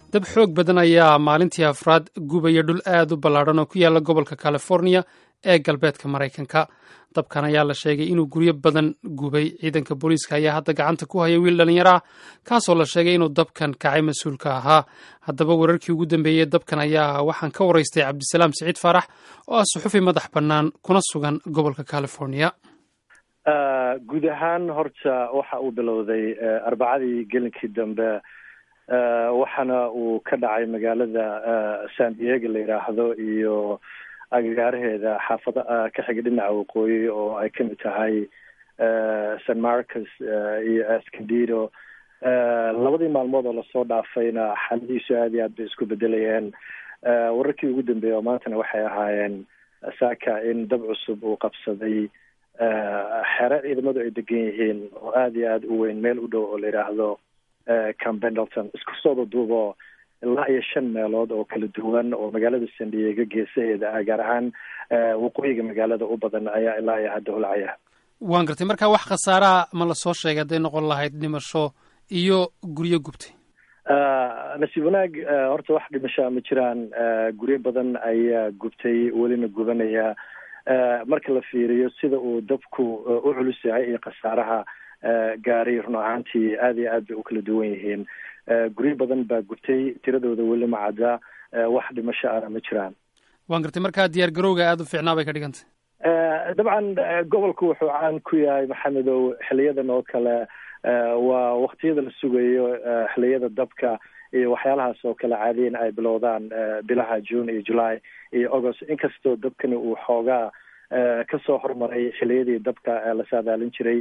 dab xoog badan ayaa maalintii afraad gubaya dhul aad u ballaadhan oo ku yaala gobolka californiya ee galbeedka maraykanka dabkan ayaa la sheegay inuu guryo badan gubay ciidanka booliiska ayaa hadda gacanta ku haya wiil dhallinyaro ah kaasoo la sheegay inuu dabkan kacay mas-uulka ahaa haddaba wararkii ugu dambeeyey dabkan ayaa waxaan ka waraystay cabdisalaam siciid faarax oo ah suxufi madax bannaan kuna sugan gobolka californiya guud ahaan horta waxa uu bilowday arbacadii gelinkii dambe waxaana uu ka dhacay magaalada san diego la yidhaahdo iyo agagaaraheeda xaafada ka xiga dhinaca waqooyi oo ay kamid tahay san marcus iyo escondido labadii maalmood oo lasoo dhaafayna xaaladihiisu aad iyo aad bay isku bedelayeen wararkii ugu dambeeyey oo maantana waxay ahaayeen saaka in dab cusub uu qabsaday xere ciidamadu ay degan yihiin oo aad iyo aad u weyn meel u dhow oo la yidhaahdo cam pendleton isku sooda duubo ilaa iyo shan meelood oo kala duwan oo magaalada san diego geesaheeda ah gaar ahaan waqooyiga magaalada u badan ayaa ilaa iyo hadda holcaya waan gartay marka wax khasaaraha ma lasoo sheegay hadday noqon lahayd dhimasho iyo guryo gubtay nasiib wanaag horta wax dhimashaa ma jiraan guryo badan ayaa gubtay welina gubanaya marka la fiiriyo sida uu dabku u culus yahay iyo khasaaraha gaaray run ahaantii aad iyo aad bay u kala duwan yihiin guryo badan baa gubtay tiradooda weli ma cadda wax dhimasho ana ma jiraan waan gartay markaa diyaar garowga aada u fiicnaa bay ka dhigantay dabcan gobolku wuxuu caan ku yahay maxamedow xiliyadan oo kale waa waktiyada la sugayo xiliyada dabka iyo waxyaalahaas oo kale caadiyan ay bilowdaan bilaha june iyo july iyo august inkastoo dabkani uu xoogaa kasoo hormaray xiliyadii dabka la saadaalin jiray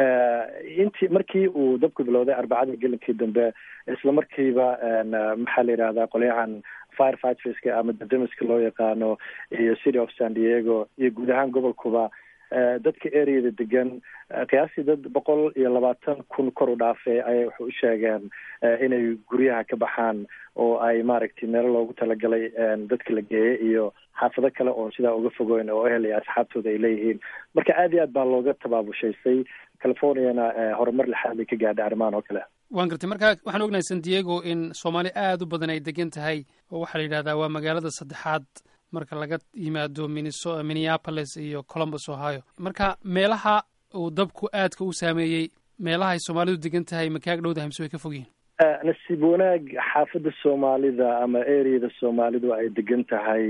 intii markii uu dabku bilowday arbacadii gelinkii dambe isla markiiba maxaa la yidhahdaa qolyahan firefightska ama dadamiska loo yaqaano iyo city of san diego iyo guud ahaan gobolkuba dadka areada degan qiyaastii dad boqol iyo labaatan kun kor u dhaafay ayay waxay u sheegeen inay guryaha ka baxaan oo ay maaragtay meelo loogu talagalay dadka la geeyay iyo xaafado kale oo sidaa uga fogoyn oo ehel iyo asxaabtooda ay leeyihiin marka aad iyo aad baa looga tabaabushaystay californiana horumar lixaad bay ka gaadhay arrimahan oo kale waan gartay marka waxaan ognahay san diego in soomaali aada u badan ay degan tahay oo waxaa la yidhahdaa waa magaalada saddexaad marka laga yimaado miniso minneapolis iyo columbus ohio marka meelaha uu dabku aadka u saameeyey meelaha ay soomaalidu degan tahay makaag dhowdahay mise way ka fog yihin nasiib wanaag xaafadda soomaalida ama areada soomaalidu ay degan tahay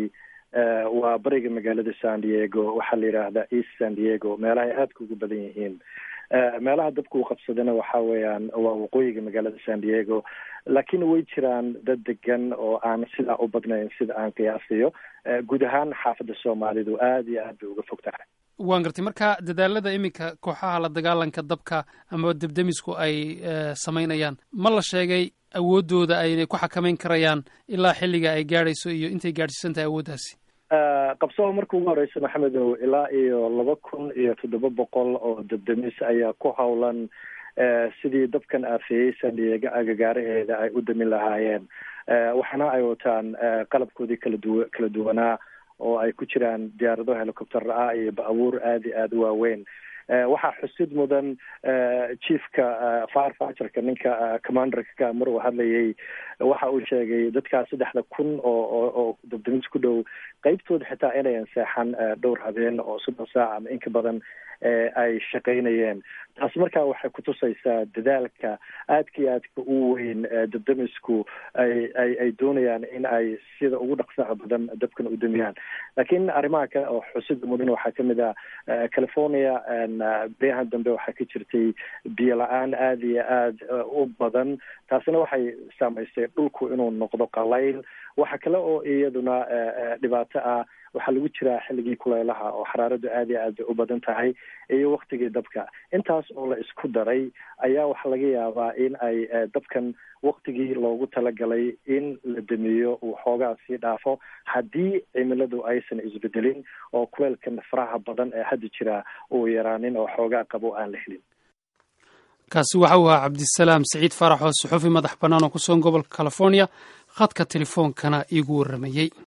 waa bariga magaalada san diego waxaa la yidhaahdaa east san diego meelaha ay aadka ugu badan yihiin meelaha dabka uu qabsadana waxa weeyaan waa waqooyiga magaalada san diego laakiin way jiraan dad degan oo aan sidaa u badnayn sida aan qiyaasayo guud ahaan xaafadda soomaalidu aad iyo aad bay uga fog tahay waan gartay marka dadaalada iminka kooxaha la dagaalanka dabka ama debdemisku ay samaynayaan ma la sheegay awooddooda aynay ku xakamayn karayaan ilaa xilliga ay gaadhayso iyo intay gaadhsiisan tahay awooddaasi qabsaba marka ugu horeysa maxamedow ilaa iyo laba kun iyo toddoba boqol oo debdemis ayaa ku howlan sidii dabkan aafeeyey san diego agagaaraheeda ay u damin lahaayeen waxaana ay wataan qalabkoodii kala duwa kala duwanaa oo ay ku jiraan diyaarado helicopter ah iyo ba-abuur aada iyo aada u waaweyn waxaa xusid mudan chiefka firefighterka ninka commanderka mar uu hadlayay waxa uu sheegay dadkaas saddexda kun oo oo dabdamis ku dhow qeybtooda xitaa inayan seexan dhowr habeen oo soddon saac ama inka badan ay shaqaynayeen taasi markaa waxay kutusaysaa dadaalka aadka iyo aadka u weyn dabdamisku ay ay ay doonayaan in ay sida ugu dhaqsaha badan dabkan u damiyaan laakiin arrimaha kale oo xusida mudan waxaa kamid ah california beryahan dambe waxaa ka jirtay biyo la-aan aada iyo aada u badan taasina waxay saamaysay dhulku inuu noqdo qalayl waxa kale oo iyaduna dhibaato ah waxaa lagu jiraa xilligii kuleylaha oo xaraaradu aada iyo aad bay u badan tahay iyo waktigii dabka intaas oo la isku daray ayaa waxaa laga yaabaa in ay dabkan waktigii loogu talagalay in la damiyo uu xoogaa sii dhaafo haddii cimiladu aysan isbedelin oo kuleelkan faraha badan ee hadda jira uu yaraanin oo xoogaa qabo aan la helin kaasi waxa uu ahaa cabdisalaam siciid faarax oo suxufi madax bannaan oo ku sugan gobolka california khadka telefoonkana iigu warramayey